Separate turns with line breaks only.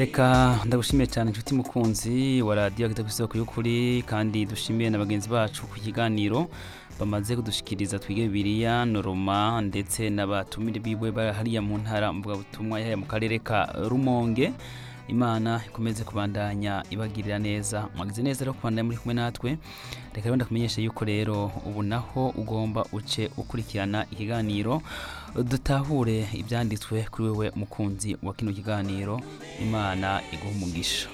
reka ndagushimiye cyane inshuti mukunzi wa radiyo agita ku isoko y'ukuri kandi dushimiye na bagenzi bacu ku kiganiro bamaze kudushikiriza twige bibiliya noroma ndetse n'abatumire biwe bari hariya mu ntara mvugabutumwa yahaya mu karere ka rumonge imana ikomeze kubandanya ibagirira neza mwagize neza rero kubandanya muri kumwe natwe reka rero ndakumenyesha yuko rero ubu naho ugomba uce ukurikirana ikiganiro dutahure ibyanditswe kuri wewe mukunzi wa kino kiganiro imana iguha umugisha